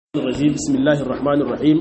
الرجيم بسم الله الرحمن الرحيم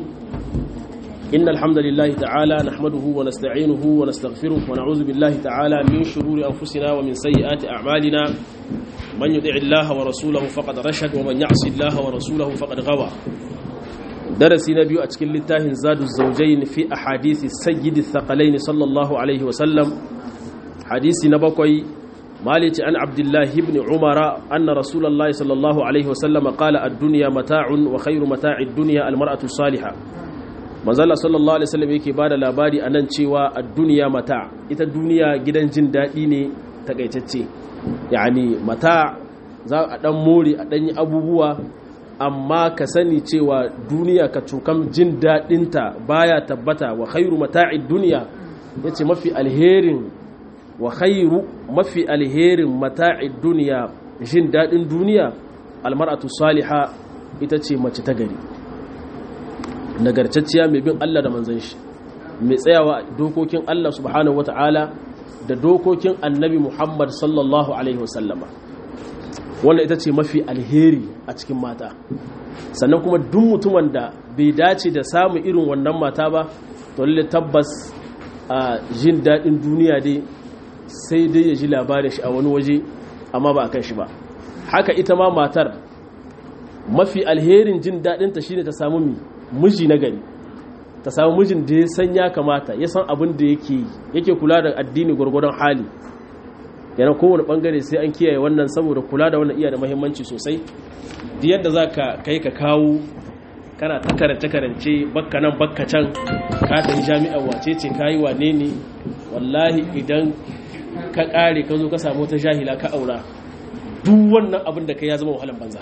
إن الحمد لله تعالى نحمده ونستعينه ونستغفره ونعوذ بالله تعالى من شرور أنفسنا ومن سيئات أعمالنا من يطع الله ورسوله فقد رشد ومن يعص الله ورسوله فقد غوى درسي نبي أتكل لله زاد الزوجين في أحاديث السيد الثقلين صلى الله عليه وسلم حديث نبقي مالك عن عبد الله بن عمر أن رسول الله صلى الله عليه وسلم قال الدنيا متاع وخير متاع الدنيا المرأة الصالحة manzala sallallahu alaihi wasallam yake bada labari anan cewa ad-dunya mata ita duniya gidan jin dadi ne takaitacce yani mata za a dan more a dan yi abubuwa amma ka sani cewa duniya ka cukam jin dadinta baya tabbata wa khairu mata'id dunya yace mafi alherin wa khairu mafi alherin mata'id duniya jin daɗin duniya almar'atu saliha ita ce mace ta gari nagarcacciya mai bin Allah da manzon shi mai tsayawa dokokin Allah subhanahu wata'ala da dokokin annabi Muhammad sallallahu alaihi wasallama wannan ita ce mafi alheri a cikin mata sannan kuma duk mutumin da bai dace da samun irin wannan mata ba to lalle tabbas a jin daɗin duniya dai sai dai ya ji labarin shi a wani waje amma ba a kan shi ba haka ita ma matar mafi alherin jin daɗinta shine ta samu miji na gari ta samu mijin da ya san ya kamata ya san abin da yake yake kula da addini gwargwadon hali yana kowane bangare sai an kiyaye wannan saboda kula da wannan iya da mahimmanci sosai da yadda za ka kai ka kawo kana ta karance-karance bakka nan bakka can ka tafi jami'ar wace ce ka yi wane ne wallahi idan ka kare ka zo ka samu ta jahila ka aura duk wannan abin da kai ya zama wahalan banza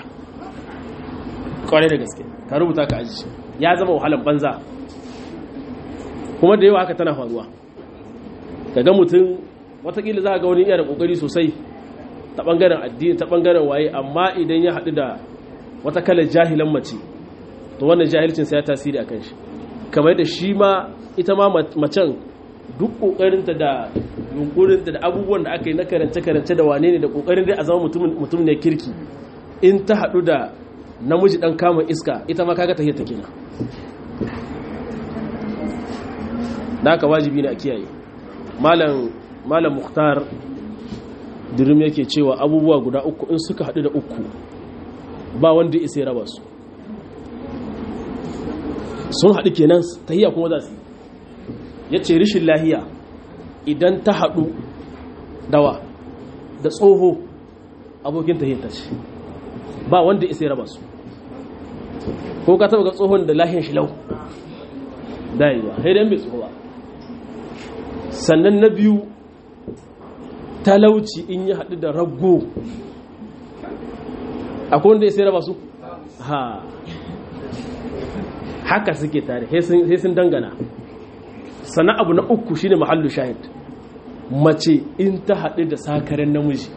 kwarai da gaske ka rubuta ka aji ya zama wahalan banza kuma da yawa haka tana faruwa ga mutum watakila za a ga wani iya da kokari sosai ta bangaren addini ta bangaren waye amma idan ya haɗu da wata kalar jahilan mace to wannan jahilcin sai ya tasiri a kan shi kamar da shi ma ita ma macen duk kokarinta da yunkurinta da abubuwan da aka yi na karance-karance da wane ne da kokarin dai a zama mutum ne kirki in ta haɗu da namiji ɗan kama iska ita ma kaga tahiyar ta kenan da aka wajibi ne a kiyaye malam muhtar dirim yake cewa abubuwa guda uku in suka haɗu da uku ba wanda isa ya raba su sun haɗu kenan tahiyya kuma za su ya ce rishin lahiya idan ta haɗu dawa da tsoho abokin tahiyarta ce ba wanda isa ya raba su ko ka taba ga tsohon da lahiyar shi lau dayewa haidan bai tsoho ba sannan na biyu talauci in ya haɗu da rago akwai wanda isa ya raba su ha haka suke tare sai sun dangana sannan abu na uku shine mahallu shahid mace in ta haɗu da sakaren namiji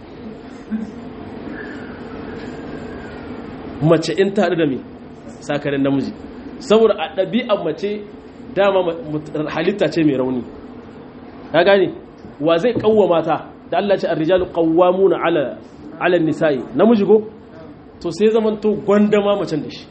mace in ta haɗu da mai sakaren namiji saboda a ɗabi'an mace dama halitta ce mai rauni ya gane wa zai ƙawwa mata da Allah ce arrijalu qawwamuna ala ala nisa'i namiji go to sai zaman to gwandama macen da shi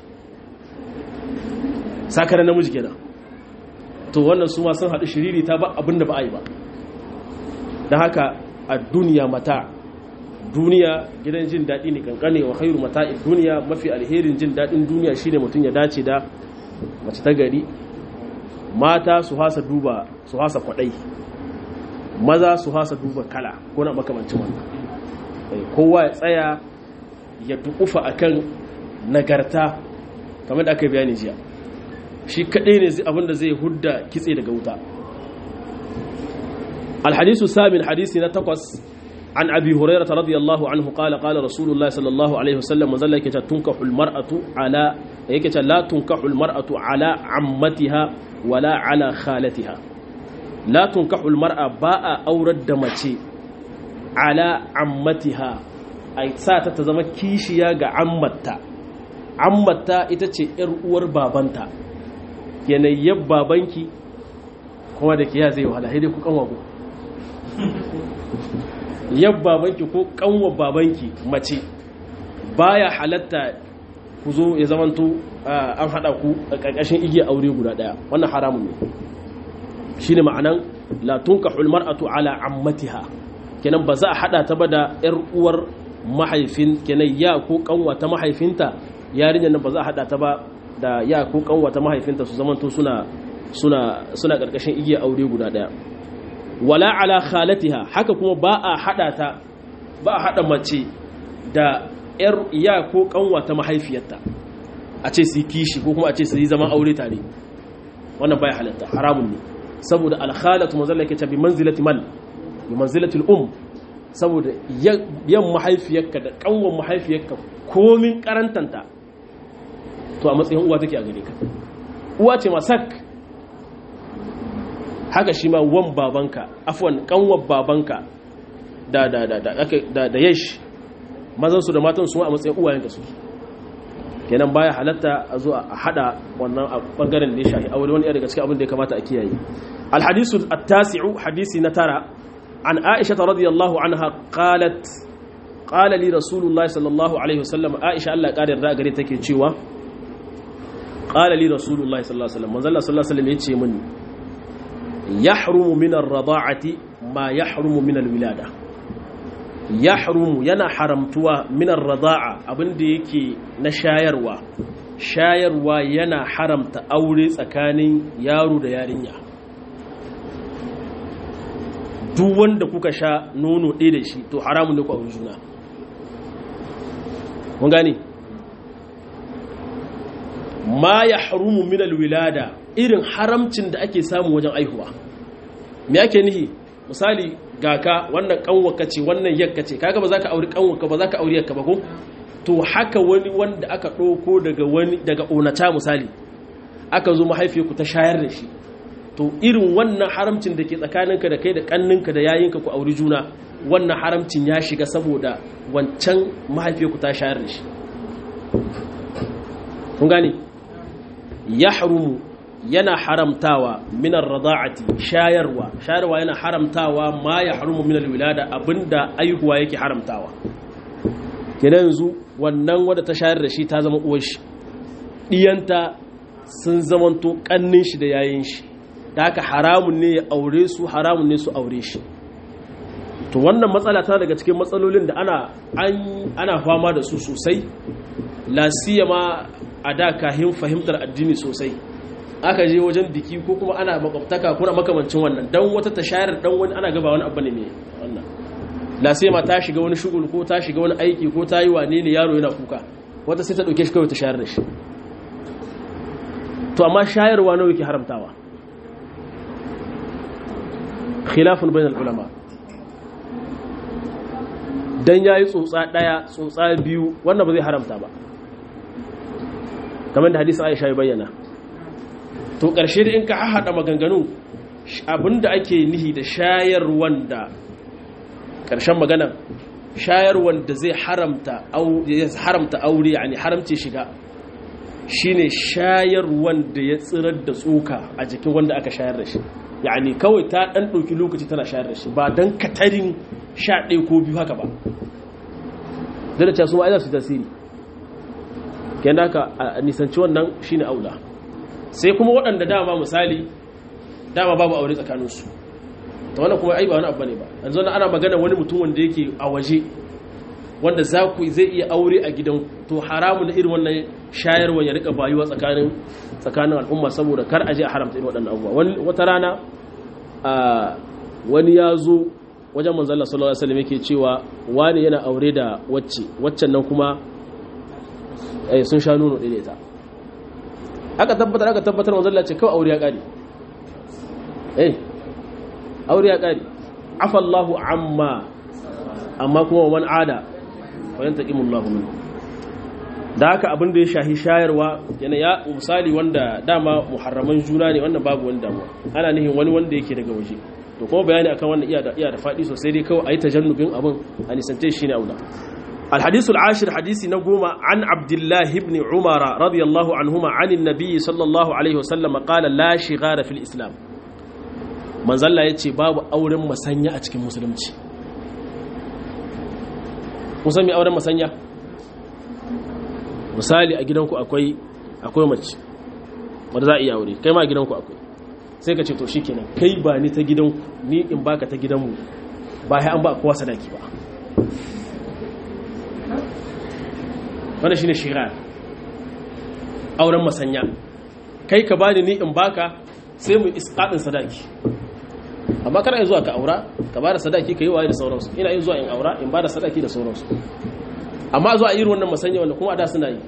sakaren namiji kenan to wannan su ma sun haɗu shiriri ta ba abin da ba a yi ba da haka a duniya mata duniya gidan jin daɗi ne kankane wa khairu mata'i duniya mafi alherin jin daɗin duniya shine mutum ya dace da mace ta gari mata su hasa duba su hasa kwaɗai maza su hasa duba kala ko na makamancin wannan kowa ya tsaya ya tukufa akan nagarta kamar da aka yi bayani jiya shi kaɗai ne abinda zai hudda kitse daga wuta alhadisu samin hadisi na takwas an abi hurairata radiyallahu anhu qala qala rasulullahi sallallahu alaihi wasallam manzalla yake ta tunkahu almar'atu ala yake ta la tunkahu almar'atu ala ammatiha wala ala khalatiha la tunkahu almar'a ba'a aurar da mace ala ammatiha ai sa ta ta zama kishiya ga ammatta ammatta ita ce yar uwar babanta yanayyar babanki kuma da ke ya zai wahala dai ku kanwa ku yab babanki ko kanwa babanki mace baya halatta ku zo ya zamanto an haɗa ku a ƙarƙashin igiyar aure guda ɗaya wannan haramun ne shi ne ma'anan la tunkahul mar'atu ala ammatiha kenan ba za a haɗa ta ba da ƴar uwar mahaifin kenan ya ko kanwa ta mahaifinta yarinyar nan ba za a haɗa ta ba da ya ko kanwa ta mahaifinta su zamanto suna suna suna ƙarƙashin igiyar aure guda ɗaya wala ala khalatiha haka kuma ba a haɗa ta ba a haɗa mace da ‘yar iya ko kanwa ta mahaifiyarta a ce su yi kishi ko kuma a ce su yi zama aure tare wannan baya halatta haramun ne saboda alhalatu mazalla ke bi manzilati man bi manzilatul um saboda yan mahaifiyarka da kanwan mahaifiyarka komin karantanta to a matsayin uwa take a gare ka uwa ce masak haka shi ma wan babanka afwan kanwan babanka da da da da da yash mazan su da matan su a matsayin uwayenka su kenan baya halatta a zo a hada wannan bangaren da ya shahi aure wani daga cikin abin da ya kamata a kiyaye alhadisu at-tasi'u hadisi na tara an aisha radiyallahu anha qalat qala li rasulullah sallallahu alaihi wasallam aisha Allah ya yarda gare take cewa qala li rasulullah sallallahu alaihi wasallam manzo Allah sallallahu alaihi wasallam yace min yahrumu min ar-rada'ati ma yahrumu min al-wilada yahrumu yana haramtuwa min ar-rada'a abinda yake na shayarwa shayarwa yana haramta aure tsakanin yaro da yarinya duk wanda kuka sha nono ɗaya da shi to haramun ne ku aure juna mun gane ma ya harumu min alwilada irin haramcin da ake samu wajen aihuwa me ake nihi misali gaka wannan kanwaka ce wannan yakka ce kaga ba za ka auri kanwaka ba za ka auri yakka ba ko to haka wani wanda aka ɗauko daga wani daga onata misali aka zo mahaifiyarku ta shayar da shi to irin wannan haramcin da ke tsakaninka da kai da kanninka da yayinka ku auri juna wannan haramcin ya shiga saboda wancan mahaifiyarku ta shayar da shi kun gane ya harumu yana haramtawa minar rada'ati shayarwa shayarwa yana haramtawa ma ya harumu minar wilada abinda aihuwa yake haramtawa kenan yanzu wannan wadda ta shayar da shi ta zama uwar shi diyanta sun zamanto kannin shi da yayin shi da haka haramun ne ya aure su haramun ne su aure shi to wannan matsala ta daga cikin matsalolin da ana ana fama da su sosai la siyama a da kahin fahimtar addini sosai aka je wajen biki ko kuma ana makwabtaka ko makamancin wannan dan wata ta shayar dan wani ana gaba wani abu ne mai wannan la siyama ta shiga wani shugul ko ta shiga wani aiki ko ta yi wane ne yaro yana kuka wata sai ta dauke shi kawai ta shayar da shi to amma shayarwa nawa yake haramtawa khilafun bainal ulama dan yayi tsotsa daya tsotsa biyu wannan ba zai haramta ba kamar da hadisin Aisha ya bayyana to karshe da in ka hada maganganu abinda ake nihi da shayarwan da karshen magana shayarwan da zai haramta haramta aure yani haramce shiga shine shayarwan da ya tsirar da tsoka a jikin wanda aka shayar da shi yani kawai ta dan ɗauki lokaci tana shayar da shi ba don katarin sha ɗaya ko biyu haka ba zai da casu ma'aizar su tasiri ke naka a nisanci wannan shi ne aula sai kuma waɗanda dama misali dama babu aure tsakaninsu ta wannan kuma ai ba wani abu ne ba yanzu ana magana wani mutum wanda yake a waje wanda za ku zai iya aure a gidan to haramun da irin wannan shayarwa ya rika bayuwa tsakanin tsakanin al'umma saboda kar aje a haramta irin waɗannan abubuwa wata rana wani ya zo wajen manzon Allah sallallahu alaihi wasallam yake cewa wani yana aure da wacce waccan nan kuma eh sun sha nono ɗaya ta aka tabbatar aka tabbatar manzon Allah ce kawai aure ya kare eh aure ya kare afa Allahu amma amma kuma man ada wayan taqimullahu minhu da haka abin da ya shahi shayarwa yana ya misali wanda dama muharraman juna ne wannan babu wani damuwa ana nihin wani wanda yake daga waje to kuma bayani akan wannan iya da iya da fadi sosai dai kawai ayi tajannubin abin a nisance shi ne aula الحديث العاشر حديث نقوم عن عبد الله بن عمر رضي الله عنهما عن النبي صلى الله عليه وسلم قال لا شغار في الإسلام من ظل يتي باب أورم مسنيا أتكي مسلمتي مسمي أورم مسنيا misali a gidanku akwai akwai mace wanda za a iya aure kai ma a gidanku akwai sai ka ce to shikenan kai ba ni ta gidanku ni in baka ta gidanmu ba sai an ba kowa sadaki ba wannan shine shira auren masanya kai ka bani ni in baka sai mu isqadin sadaki amma kana zuwa ka aura ka bada sadaki ka yi waye da sauransu ina yin zuwa in aura in bada sadaki da sauransu amma zuwa irin wannan masanya wanda kuma da suna yi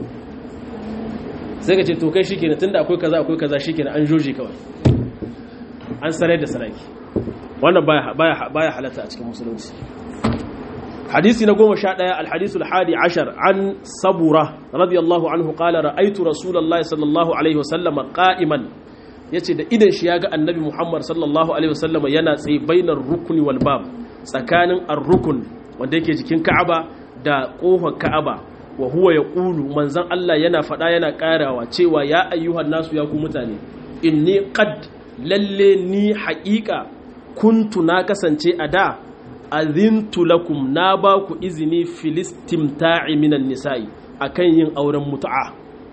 sai ka ce to kai shikenan tunda akwai kaza akwai kaza shikenan an joji kawai an sarai da sadaki wannan baya baya baya halatta a cikin musulunci حديث نقوم شاء الحديث الحادي عشر عن صبورة رضي الله عنه قال رأيت رسول الله صلى الله عليه وسلم قائما yace da idan shi ya ga annabi Muhammad sallallahu alaihi wasallam yana tsaye bainar rukuni wal bab tsakanin ar-rukun wanda yake jikin Ka'aba da kofar Ka'aba wa huwa yaqulu manzon Allah yana fada yana karawa cewa ya ayyuhan nasu ya ku mutane inni qad lalle ni haqiqa kuntu na kasance a da azintu lakum na ba ku izini filistimta'i minan nisa'i akan yin auren mutu'a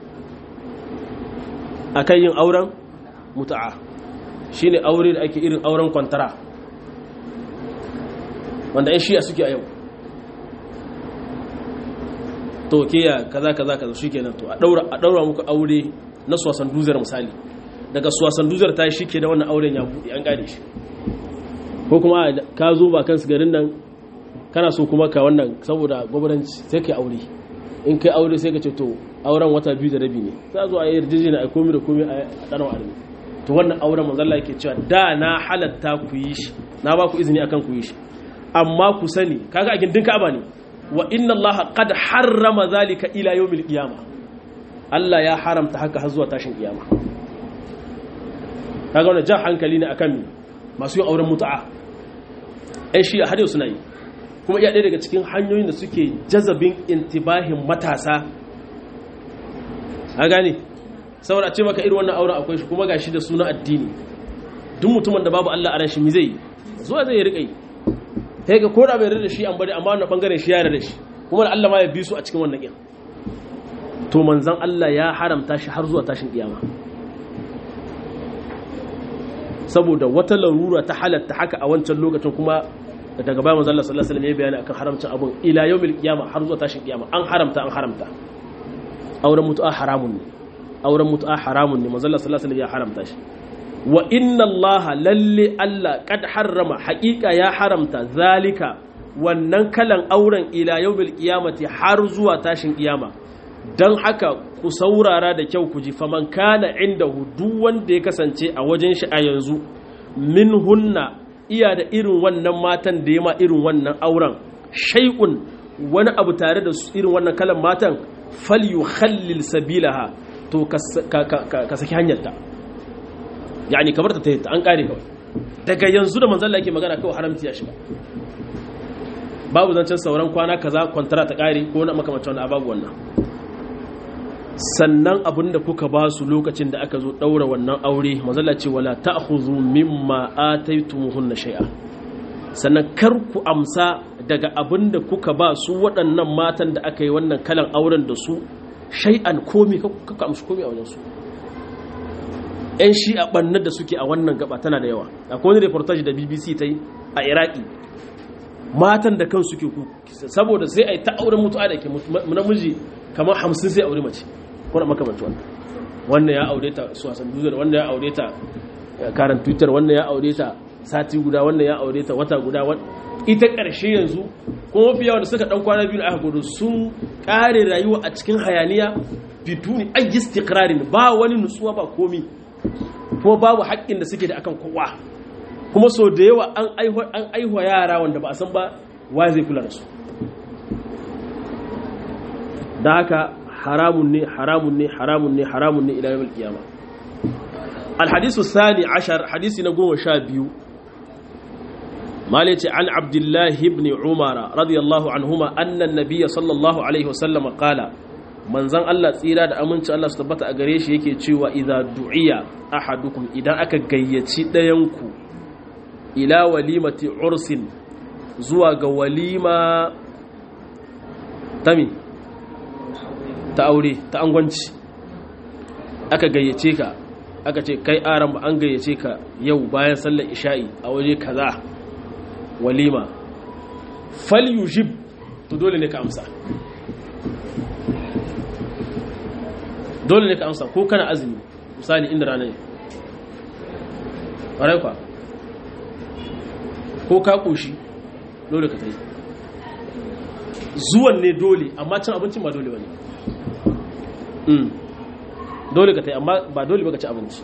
akan yin auren mutu'a shine aure da ake irin auren kwantara wanda yan shiya suke a yau to kiya kaza kaza kaza shikenan to a daura a daura muku aure na suwasan duzar misali daga suwasan duzar ta shi ke da wannan auren ya buɗe an gane shi ko kuma ka zo ba kansu garin nan kana so kuma ka wannan saboda gwamnati sai ka aure in kai aure sai ka ce to auren wata biyu da rabi ne za zo a yi yarjejena a komi da komi a ɗan armi to wannan auren manzalla yake cewa da na halatta ku yi shi na ba ku izini akan ku yi shi amma ku sani kaga a gindin ka'aba ne wa inna Allah qad harrama zalika ila yawmil qiyama Allah ya haramta haka har zuwa tashin kiyama kaga wannan jan hankali ne akan masu yin auren mutu'a ai shi har yau suna yi kuma iya ɗaya daga cikin hanyoyin da suke jazabin intibahin matasa a gane saboda a ce maka irin wannan auren akwai shi kuma gashi da suna addini duk mutumin da babu Allah a ran shi mi zai yi zuwa zai riƙa yi sai ga koda bai rada shi an bari amma wannan bangaren shi ya rada shi kuma da Allah ma ya bi su a cikin wannan kin to manzon Allah ya haramta shi har zuwa tashin kiyama saboda wata larura ta halatta haka a wancan lokacin kuma daga bayan manzon Allah sallallahu alaihi wasallam ya bayani akan haramcin abun ila yawmil qiyama har zuwa tashin kiyama an haramta an haramta auren mutu'a haramun ne auren mutu'a haramun ne manzon Allah sallallahu alaihi wasallam ya haramta shi wa inna Allah lalle Allah kad harrama haƙiƙa ya haramta zalika wannan kalan auren ila yawmil qiyamati har zuwa tashin kiyama dan haka ku saurara da kyau ku ji faman kana indahu duk wanda ya kasance a wajen shi a yanzu min hunna iya da irin wannan matan da ya ma irin wannan auren shay'un wani abu tare da irin wannan kalan matan falyukhallil sabilaha to ka saki hanyarta yani kamar ta tayyata an kare kawai daga yanzu da manzon Allah yake magana kawai haramci ya shiga babu zancen sauran kwana kaza kwantara ta kare ko na makamacin wannan babu wannan sannan abinda kuka ba su lokacin da aka zo daura wannan aure manzon Allah ce wala ta'khudhu mimma ataytumuhunna shay'a sannan kar ku amsa daga abinda kuka ba su waɗannan matan da aka yi wannan kalan auren da su shay'an komi kuka amsa komi a wajen su 'yan shi a ɓannar da suke a wannan gaba tana da yawa akwai wani reportage da bbc ta yi a iraki matan da kan suke ku saboda sai a yi ta auren mutuwa da ke namiji kamar hamsin sai aure mace kuna makamanci wannan wannan ya aure ta suwasan duzar wannan ya aure ta karan twitter wannan ya aure ta sati guda wannan ya aure ta wata guda ita ƙarshe yanzu kuma mafi yawa da suka ɗan kwana biyu da aka gudu sun ƙare rayuwa a cikin hayaniya bituni an yi istikrarin ba wani nutsuwa ba komi kuma babu haƙƙin da suke da akan kowa kuma so da yawa an aihuwa yara wanda ba a san ba wa zai kula da su da haka haramun ne haramun ne haramun ne haramun ne ila yawon kiyama alhadisu sani ashar hadisi na goma sha biyu malice an abdullahi ibn umara radiyallahu anhuma annan nabiya sallallahu alaihi wasallam qala manzan Allah tsira da aminci Allah su tabbata a gare shi yake cewa idza du'iya ahadukum idan aka gayyaci ɗayanku ila walimati ursin zuwa ga walima tami ta aure ta angwanci aka gayyace ka aka ce kai aran ba an gayyace ka yau bayan sallar isha'i a waje kaza walima fal yujib to dole ne ka amsa dole ne ka amsa ko kana azumi misali inda rana ne ƙwarai kwa ko ka ƙoshi dole ka tai zuwan ne dole amma cin abincin ba dole ba ne dole ka tai amma ba dole ba ka ci abinci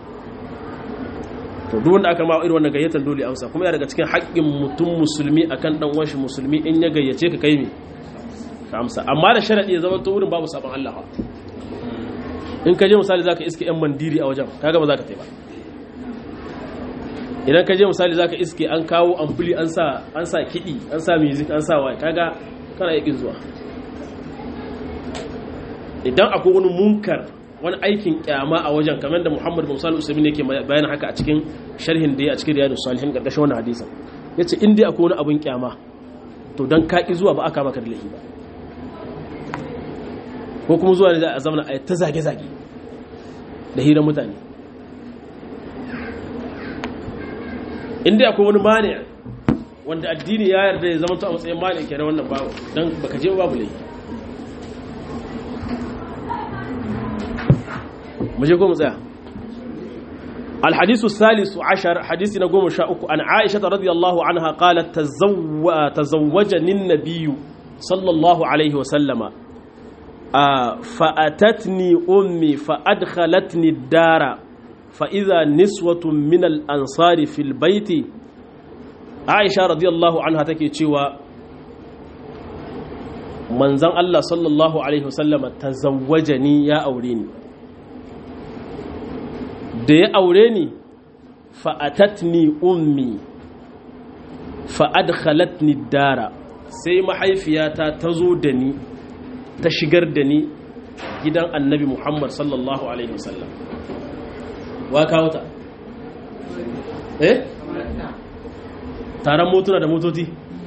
to duk wanda aka ma irin wannan gayyatar dole amsa kuma ya daga cikin haƙƙin mutum musulmi akan dan uwan shi musulmi in ya gayyace ka kai me ka amsa amma da sharadi ya zama to wurin babu sabon Allah in ka je misali zaka iske yan mandiri a wajen kaga ba zaka tai ba idan ka je misali zaka iske an kawo ampuli an sa an sa kidi an sa music an sa wai kaga kana yakin zuwa idan akwai wani munkar wani aikin kyama a wajen kamar da Muhammad bin Salih Usaimin yake bayan haka a cikin sharhin da ya a cikin Riyadus Salihin karkashin wannan hadisin yace in dai akwai wani abin kyama to dan ka ki zuwa ba aka maka da laifi ba ko kuma zuwa ne za a zama a ta zage zage da hirar mutane in dai akwai wani mani wanda addini ya yarda ya zama to a matsayin mani kenan wannan ba dan baka je babu laifi مجھے قوم زيا الحديث الثالث عشر حديث نقوم شاءك عن عائشة رضي الله عنها قالت تزو... تزوجني النبي صلى الله عليه وسلم آه فأتتني أمي فأدخلتني الدار فإذا نسوة من الأنصار في البيت عائشة رضي الله عنها تكي تشوى منزل الله صلى الله عليه وسلم تزوجني يا أوليني da ya aure ni fa'atatni ummi fa'adkhalatni dara sai mahaifiyata ta zo da ni ta shigar da ni gidan annabi Muhammad sallallahu Alaihi wasallam wa kawo ta? eh? taron motuna da motoci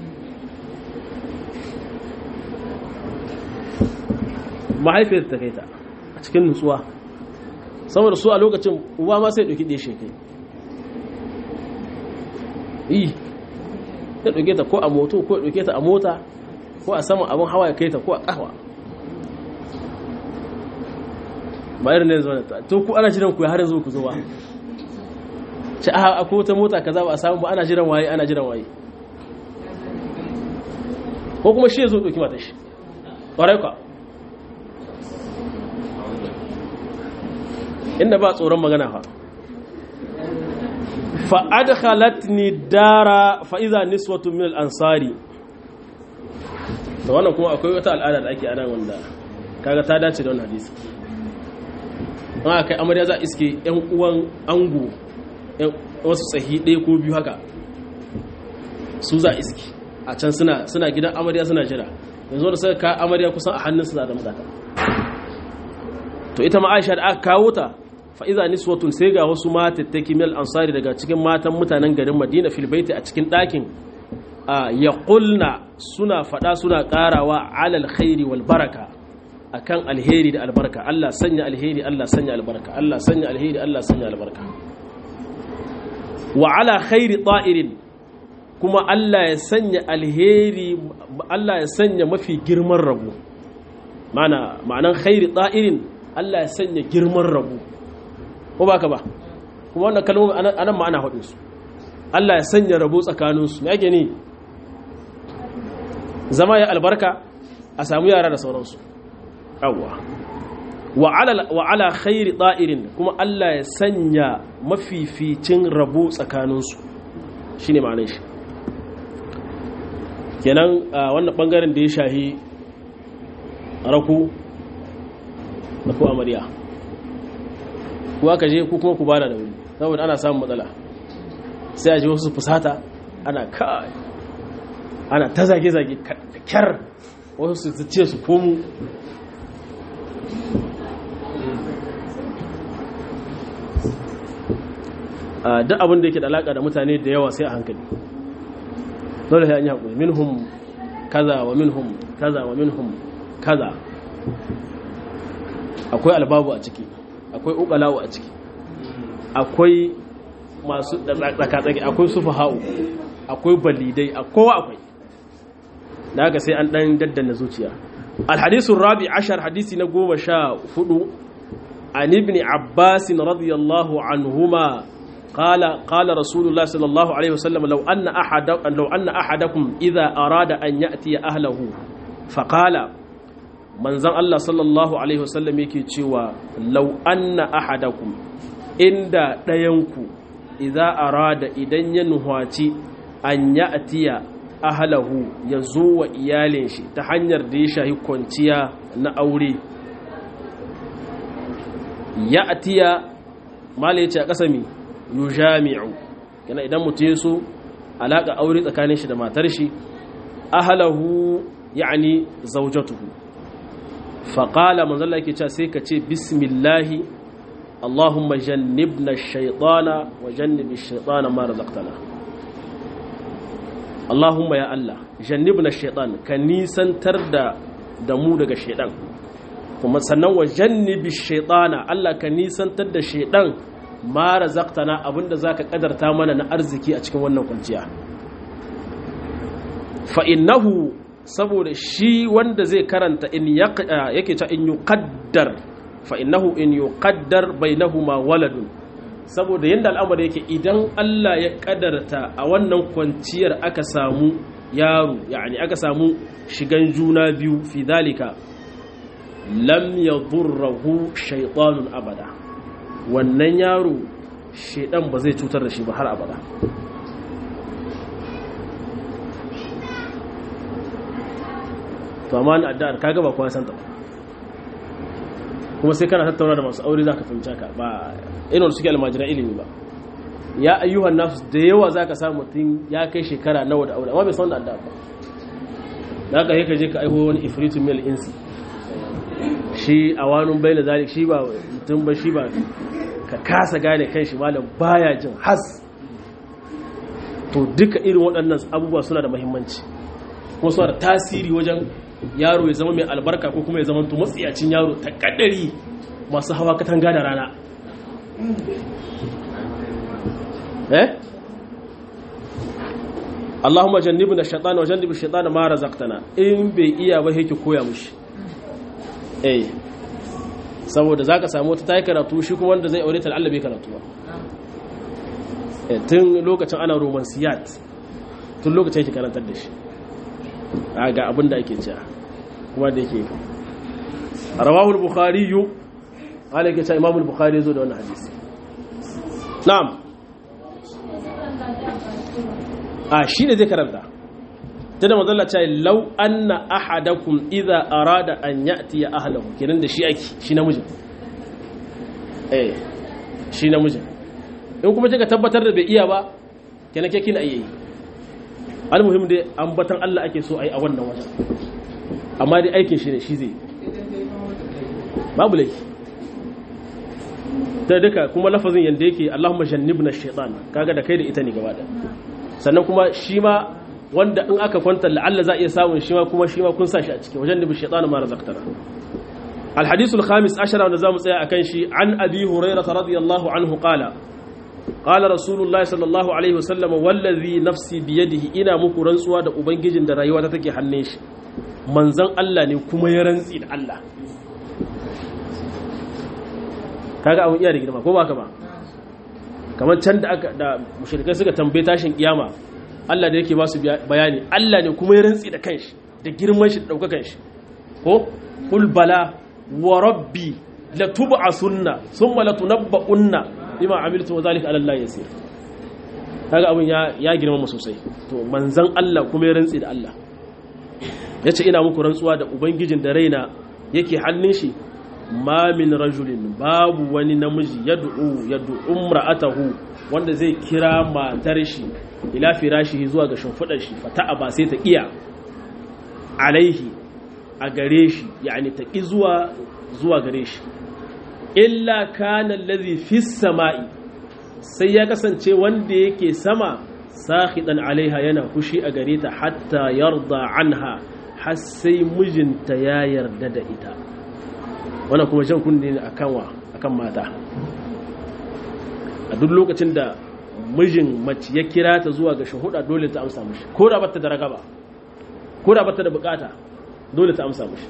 mahaifiyar ta kai ta a cikin nutsuwa saboda su a lokacin uba ma sai ɗauki ɗaya shekai yi ya ɗauke ta ko a moto ko ɗauke ta a mota ko a saman abin hawa ya kai ta ko a ƙahwa ba irin ne zuwa ta to ku ana jiran ku ya har yanzu ku zo ba ce a ko ta mota kaza ba a samu ba ana jiran waye ana jiran waye ko kuma shi ya zo ɗauki mata shi ƙwarai kwa inda ba tsoron magana fa fa'adkhalatni dara fa'iza niswatu min al-ansari da wannan kuma akwai wata al'ada da ake anan wanda kaga ta dace da wannan hadisi an kai amarya za iske yan uwan ango wasu tsahi ɗaya ko biyu haka su za iske a can suna suna gidan amarya suna jira yanzu da suka ka amarya kusan a hannun suna da mutaka to ita ma Aisha da aka kawo ta fa'iza niswatun sai ga wasu matattaki mil ansari daga cikin matan mutanen garin madina filibaiti a cikin ɗakin ya ƙulna suna faɗa suna ƙarawa alal khairi wal baraka a kan alheri da albarka Allah sanya alheri Allah sanya albarka Allah sanya alheri Allah sanya albarka wa ala khairi ta'irin kuma Allah ya sanya alheri Allah ya sanya mafi girman rabu ma'ana ma'anan khairi ta'irin Allah ya sanya girman rabu ko ba ka ba kuma wannan kalmomi anan ma ana haɗin su Allah ya sanya rabo tsakaninsu me ake ne zama ya albarka a samu yara da sauransu yawwa wa ala wa ala khairi da'irin kuma Allah ya sanya mafificin rabo tsakaninsu shine ma'anar shi kenan wannan bangaren da ya shahi raku da ko amarya kuwa ka je ku kuma ku bada da wuri saboda ana samun matsala sai a ji wasu fusata ana kai ana ta zage-zage kyar wasu su ce su komu duk abin da yake da alaƙa da mutane da yawa sai a hankali dole sai an yi haƙuri minhum kaza wa minhum kaza wa minhum kaza akwai albabu a ciki akwai ukalawu a ciki akwai masu tsakatsaki akwai sufaha'u akwai balidai a kowa akwai da haka sai an dan daddana zuciya alhadisun rabi ashar hadisi na goma sha hudu an ibn abbas radiyallahu anhuma قال قال رسول الله صلى الله عليه وسلم لو أن أحد لو أن أحدكم إذا أراد أن يأتي أهله فقال من زن الله صلى الله عليه وسلم يكي تشوى لو أن أحدكم إن دينكو إذا أراد إذن ينهاتي أن يأتي أهله يزو إيالين شي تحنير ديشا يكونتيا نأوري يأتي ما ليتي أقسمي yujami'u yana idan mutum so alaka aure tsakanin shi da matar shi ahlahu yani zawjatuhu fa qala manzo Allah yake cewa sai ka ce bismillahi Allahumma jannibna ash-shaytana wa jannib ash-shaytana ma razaqtana Allahumma ya Allah jannibna ash-shaytan ka nisantar da da mu daga shaydan kuma sannan wa jannibi ash-shaytana Allah ka nisantar da shaydan ma razaqtana abinda zaka kadarta mana na arziki a cikin wannan kwanciya fa innahu saboda shi wanda zai karanta in yake ta in yuqaddar fa innahu in yuqaddar bainahuma waladun saboda yanda al'amari yake idan Allah ya kadarta a wannan kwanciyar aka samu yaro yani aka samu shigan juna biyu fi dalika lam yadurruhu shaytanun abada wannan yaro shedan ba zai cutar da shi ba har abada to amma na addu'ar kaga ba kowa santa kuma sai kana tattauna da masu aure zaka fahimci ka ba irin suke almajiran ilimi ba ya ayyuhan nasu da yawa zaka samu mutum ya kai shekara nawa da aure amma bai san da addu'a ba da haka ka je ka aiho wani ifritu mil insi shi a wani bai da zalik shi ba mutum ba shi ba ka kasa gane kan shi malam baya jin has to duka irin waɗannan abubuwa suna da mahimmanci kuma suna da tasiri wajen yaro ya zama mai albarka ko kuma ya zama to matsiyacin yaro ta kaddari masu hawa katanga da rana eh Allahumma jannibna ash-shaytana wa jannib ash-shaytana ma razaqtana in bai iya ba yake koya mushi eh saboda za ka samu wata ta yi karatu shi kuma wanda zai aure ta Allah bai karatu ba tun lokacin ana romansiyat tun lokacin yake karantar da shi a ga abin da ake cewa kuma da yake rawahul bukhari yu ala yake cewa imamul bukhari zo da wannan hadisi na'am a shi ne zai karanta ta da mazalla ce lau anna ahadakum idza arada an ya'ti ya ahlahu kenan da shi ake shi namijin eh shi namijin in kuma kika tabbatar da bai iya ba kenan ke kina iya yi almuhim dai ambatan Allah ake so ai a wannan wajen amma dai aikin shi ne shi zai babu laifi ta duka kuma lafazin yanda yake Allahumma jannibna shaytan kaga da kai da ita ne gaba da sannan kuma shi ma wanda in aka kwanta la'alla za a iya samun shi ma kuma shi ma kun sa shi a cikin wajen da bishaitan ma razaqtana الحديث الخامس عشر ونزام سيا أكنشي عن أبي هريرة رضي الله عنه قال قال رسول الله صلى الله عليه وسلم والذي نفسي بيده إنا مكو رنسوا دا أبنجي دا رأيوة تكي حنيش منزن الله نكما يرنسي دا الله kaga abun iya da girma ko ba ka ba kamar can da aka da mushrikai suka tambaye tashin kiyama Allah da yake ba su bayani Allah ne kuma ya rantsi da kanshi da girman shi da daukakan shi ko qul bala wa rabbi la tub'asunna thumma la tunabba'unna bima amiltu wa zalika ala Allah yasir kaga abun ya ya girma mu sosai to manzon Allah kuma ya rantsi da Allah yace ina muku rantsuwa da ubangijin da raina yake hannun shi ma min rajulin babu wani namiji yad'u yad'u imra'atahu wanda zai kira matar shi ila firashi zuwa ga shimfidar shi fata'a ba sai ta iya alaihi a gare shi yani ta ki zuwa zuwa gare shi illa kana allazi fis sama'i sai ya kasance wanda yake sama sakhidan alaiha yana fushi a gare ta hatta yarda anha har sai mijinta ya yarda da ita wannan kuma jan kunne ne akan wa akan mata a duk lokacin da mijin mace ya kira ta zuwa ga shahuda dole ta amsa mishi ko da bata da ragaba ko da bata da bukata dole ta amsa mishi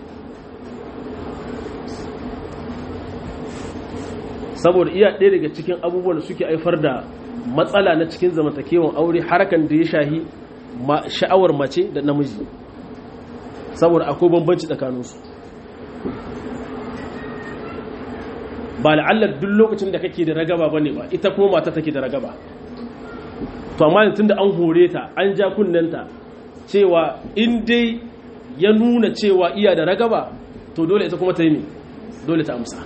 saboda iya ɗaya daga cikin abubuwan da suke haifar da matsala na cikin zamantakewan aure harkan da ya shahi sha'awar mace da namiji saboda akwai bambanci tsakaninsu ba la'allar duk lokacin da kake da ragaba bane ba ita kuma mata take da ragaba to amma tunda an hore ta an ja kunnenta cewa in dai ya nuna cewa iya da ragaba to dole ita kuma ta yi ne dole ta amsa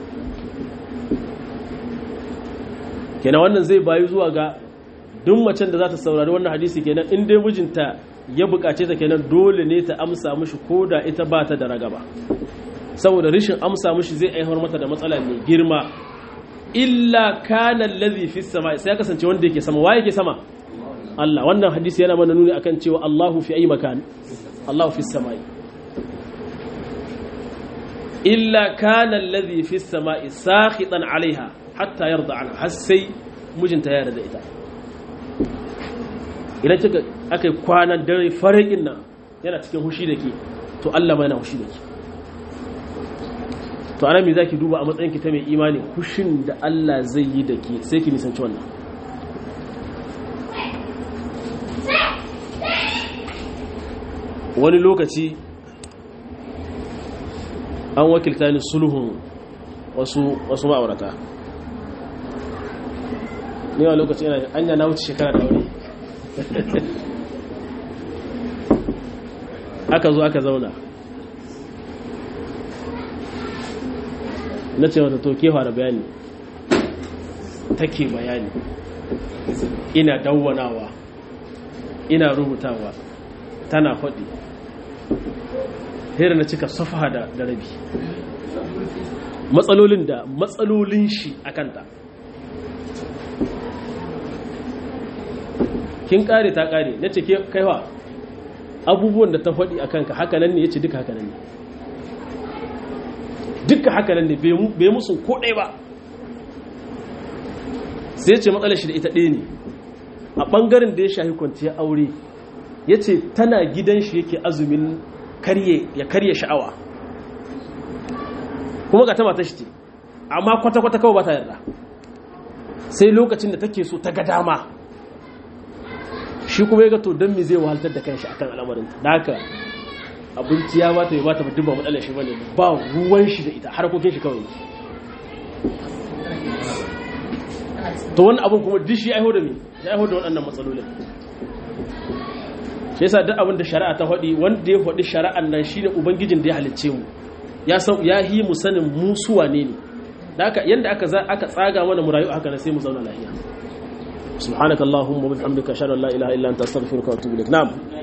kenan wannan zai bayu zuwa ga duk macen da za ta saurari wannan hadisi kenan in dai mijinta ya bukace ta kenan dole ne ta amsa mishi ko da ita ba ta da ragaba saboda rishin amsa mishi zai aihar mata da matsala mai girma illa kana allazi fi sama sai ya kasance wanda yake sama waye yake sama Allah wannan hadisi yana mana nuni akan cewa Allahu fi ayi makan Allahu fi samai illa kana allazi fi samai sakhitan alaiha hatta yarda anha har sai mijinta ya yarda ita idan kika akai kwanan dare farakin nan yana cikin hushi da ke to Allah ma yana hushi da ke to ana me zaki duba a matsayin ki ta mai imani hushin da Allah zai yi da ke sai ki nisanci wannan wani lokaci an wakilta ni sulhun wasu wasu ma'aurata ni a lokaci yana anya na wuce shekara da wuri aka zo aka zauna na ce wata toke fara bayani take bayani ina dawwanawa ina rubutawa tana faɗi hera na cika safa da rabi matsalolin da matsalolin shi a kanta kin kare ta kare na ce kaiwa abubuwan da ta faɗi a kanka hakanan ne ya ce duka hakanan ne duka hakanan ne bai musu ko ɗaya ba sai ce matsalar shi da ita ɗaya ne a ɓangaren da ya shahi kwanciyar aure ya ce tana gidan shi yake azumin ya karye sha'awa kuma ga ta mata shi ce amma kwata-kwata kawai ba ta yarda sai lokacin da take so ta ga dama shi kuma ya ga to don me zai wahaltar da kanshi akan al'amarin da haka abinci ya bata ya bata duk ba matsalar shi bane ba ruwan shi da ita harkokin shi kawai to wani abin kuma duk shi ya aiho da me ya aiho da waɗannan matsalolin shi yasa duk abin da shari'a ta faɗi wanda ya faɗi shari'an nan shine ubangijin da ya halicce mu ya san ya yi mu sanin mu su wane ne da haka yanda aka aka tsaga mana mu rayu haka ne sai mu zauna lafiya subhanakallahumma wa bihamdika ashhadu an la ilaha illa anta astaghfiruka wa atubu ilaik na'am